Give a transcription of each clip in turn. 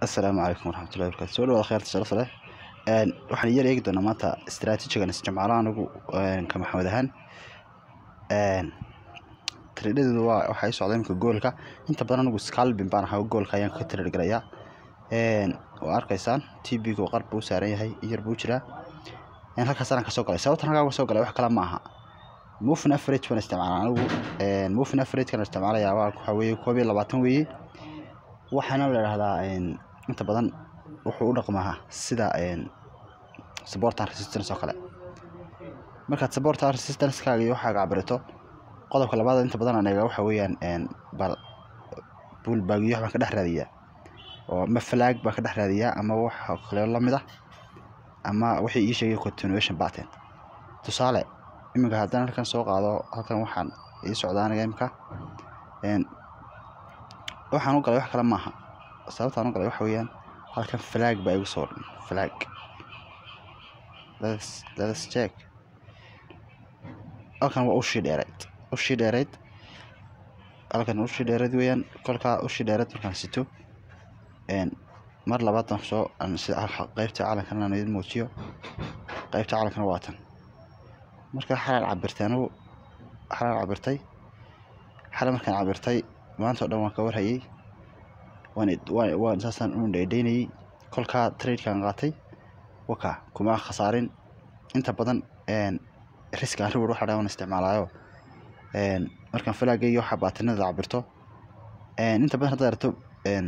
assalaamu calaykum waraxmatullahi wabarakatu soo dhawaad kheyrta sharafta leh Een, waxaan yar eegi doonaa maanta istaraatiijigan isticmaalo anigu een, ka maxamed ahaan Een, tradhadeedu waa waxaa ii socda imika goolka inta badan anigu scalping baan ahaa goolka ayaan ka trade garayaa Een, waa arkaysaan tb-ga qarb buu u saaran yahay in yar buu jiraa Een, halkaas anaan kasoo galay sababtan halkaa uga soo galay wax kale ma aha moving average baan isticmaalaa anigu Een, moving average kan isticmaalayaa waa waxaa weeye koob iyo labaatan weeye waxaana la idhahdaa een, inta badan wuxuu u dhaqmaa sida een, support and resistance oo kale markaad support and resistance-kaaga iyo waxaaga cabirito qodobka labaad inta badan aan eega waxa weeyaan een, bal bullbag iyo wax baan ka dhex raadiyaa oo ama flag baan ka dhex raadiyaa ama wax kale la mid ah ama wixii ii sheegay continuation pattern tusaale iminka haddaan halkan soo qaado halkan waxaan ii socdaa aniga imika een, waxaan u galay wax kale maaha sababtaan u galay waxa weeyaan halkan flag baa igu soo dhan flag let's let's check halkan waa ushii dheereyd ushii dheereyd halkan ushii dheereyd weeyaan kolkaa ushii dheereyd markaan sito een mar labaad baan soo aan sida qaybta calankan aan idin muujiyo qaybta calankana waa tan marka xalaan cabirtay anigu xalaan cabirtay xalan markaan cabirtay maanta oo dhan waan ka warhayay waan waan waan saasaan u dhaydhaynayay kolkaa tradekaan qaatay waka kuma khasaarin inta badan een risk and reward waxa dhan isticmaalaayo een markaan falaagay iyo waxa baatinada cabirto een inta badan haddaad aragto een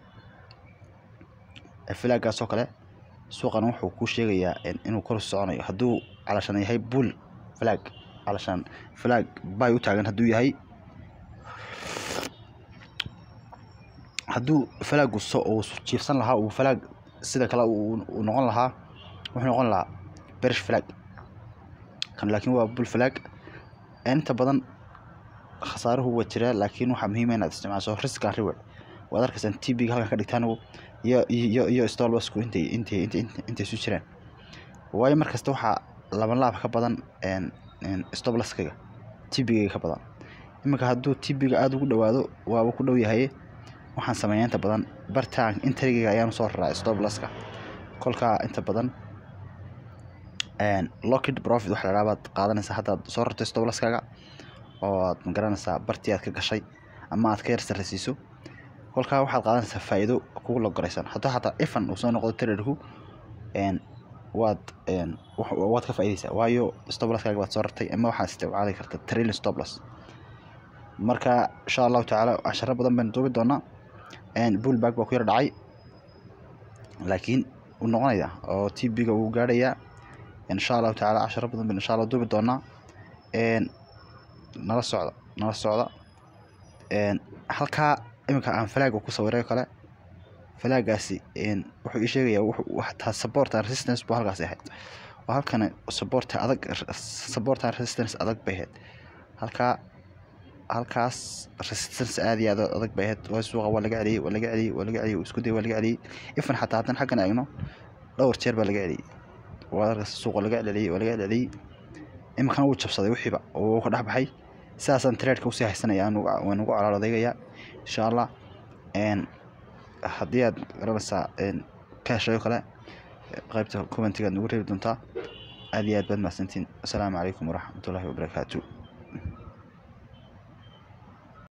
falaagaas oo kale suuqan wuxuu kuu sheegayaa in inuu kor u soconayo hadduu calashan yahay bull flag calashan flag bay u taagan hadduu yahay hadduu falaagu so uu jiifsan lahaa uu falaag sida kale uu uu noqon lahaa wuxuu noqon lahaa berish flag kan laakiin waa bull flag inta badan khasaaruhu waa jiraa laakiin waxaa muhiim ah inaad isticmaasho risk and reward waad arkaysaan tb-ga halkan ka dhigtaan iyo iyo iyo stolbasku intay intay intay intay isu jiraan waayo mar kasta waxaa laban laab ka badan een een stoblaskaga tb-ga ka badan iminka hadduu tb-ga aada ugu dhawaado waaba ku dhow yahay waxaan sameeyaa inta badan bartaan intrigiga ayaan soo raraa stoblaska kolkaa inta badan een locked profit waxa la dhahaa baad qaadanaysaa haddaad soo rarto stoblaskaaga oo aad magaranaysaa bartii aad ka gashay ama aad ka yar sarraysiiso kolkaa waxaad qaadanaysaa faa'iido kugu logoraysan hadduu xataa ifan uu soo noqdo traderku een waad een waad ka faa'iidaysaa waayo stoblaskaaga baad soo rartay ama waxaad isticmaali karta trailing stoblas marka insha allahu tacaala casharo badan baynu duubi doonaa een bullbag baa ku yar dhacay laakiin wuu noqonayaa oo tb-ga wuu gaadhayaa insha allahu tacaala casharo badan baynu insha allah duubi doonaa een nala socda nala socda een halkaa iminka aan falaaga ku sawiray kale falaagaasi een wuxuu ii sheegayaa wuxuu hataa support and resistance buu halkaasi ahayd oo halkana support adag support and resistance adag bay ahayd halkaa halkaas resistance aad iyo aad adag bay ahayd waa suuqa waa laga celiyey waa laga celiyey waa laga celiyey isku day waa laga celiyey ifan xataa haddaan xaggan eegno dhowr jeer baa laga celiyey waa arkas suuqa laga celiyey waa laga celiyey iminkana wuu jabsaday wixiiba oo wuu ka dhex baxay sidaasaan traadka usii haysanaya waan ugu colaal adeegayaa insha allah een haddii aad garanaysaa een ka heshayo kale qaybta commentigaad nagu reebi doontaa aad iyo aad baad mahadsantiin assalaamu calaykum waraxmatullaahi wabarakaatu